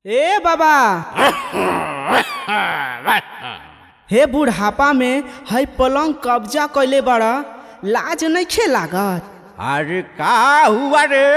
ए बाबा हे बुढ़ापा में है पलंग कब्जा कैले बड़ा लाज नइखे लागत अरे का हुआ रे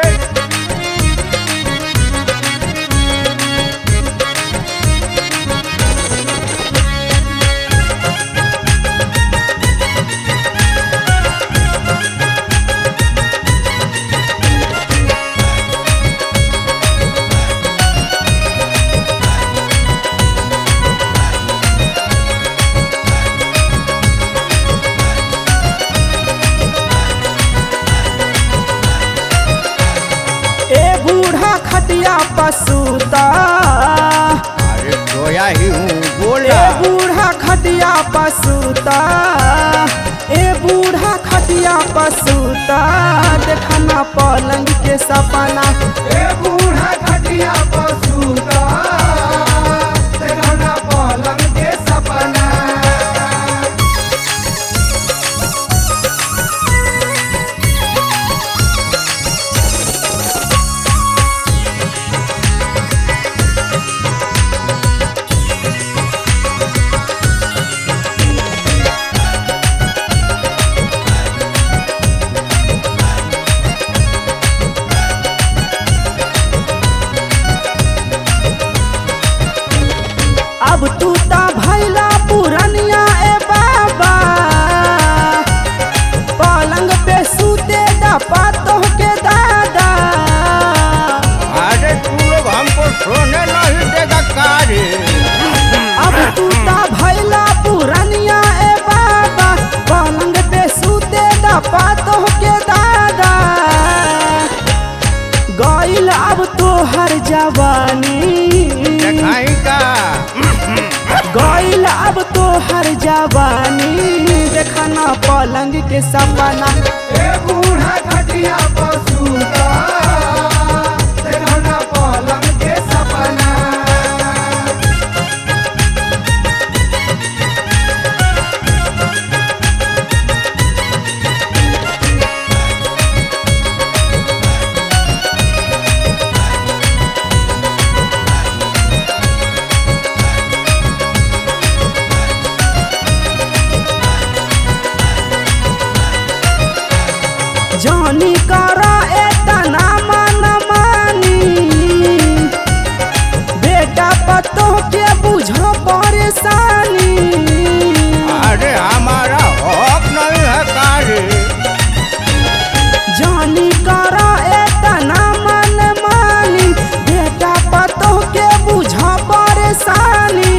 ए बूढ़ा खटिया पसूता अरे सोया ही हूँ ए बोला बूढ़ा खटिया पसूता ए बूढ़ा खटिया पसूता देखना पलंग के सपना ए बूढ़ा खटिया पसूता देखना पलंग के सपना अब तू ता भैला पुरनिया ए बाबा पलंग पे सूते दपा के दादा अरे तू लोग हमको सोने नहीं देगा का रे अब तू ता भैला पुरनिया ए बाबा पलंग पे सूते दपा के दादा गइल अब तो हर जवानी देखाई का गइल अब तो हर जवानी देखना पलंग के सपना ए बूढ़ा खटिया पसूता देखना पलंग के सपना जानी करा एतना मन मानी बेटा पतो के बुझो परेशानी अरे हमारा हक नहीं है का रे जानी करा एतना मन मानी बेटा पतो के बुझो परेशानी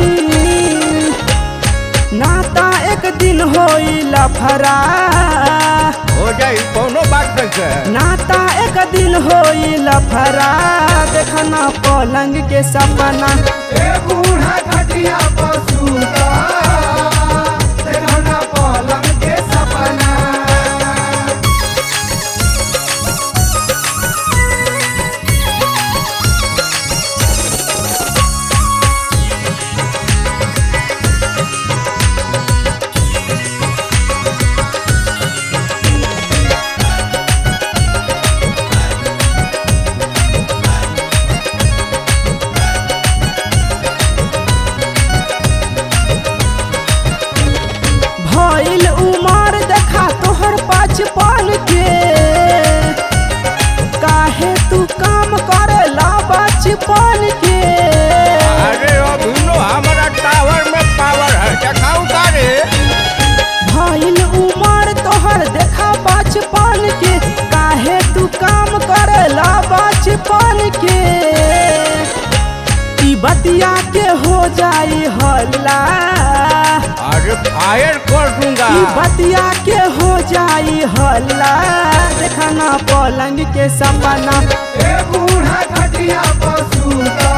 नाता एक दिन होई लफरा हो जाई कोनो बात नहीं है नाता एक दिन होई लफरा देखना पलंग के सपना ए बूढ़ा खटिया पसूता देखना पलंग के सपना भइल उमर देखा तोहर बचपन के काहे तू काम करेला बचपन के अरे अभी नो हमारा टावर में पावर है देखाऊ का रे भइल उमर तोहर देखा बचपन के काहे तू काम करेला बचपन के ई बतिया के हो जाई हल्ला अरे फायर कर दूंगा ई बतिया के हो जाई हल्ला देखना पलंग के सपना ए बूढ़ा खटिया पसूता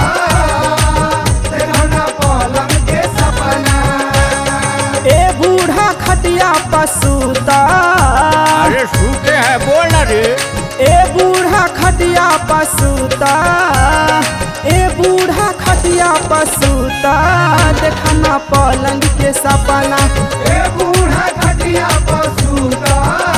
देखना पलंग के सपना ए बूढ़ा खटिया पसूता अरे सूते हैं बोल ना रे ए बूढ़ा खटिया पसूता ए बूढ़ा खटिया पसूता देखना पलंग के सपना ए बूढ़ा खटिया पसूता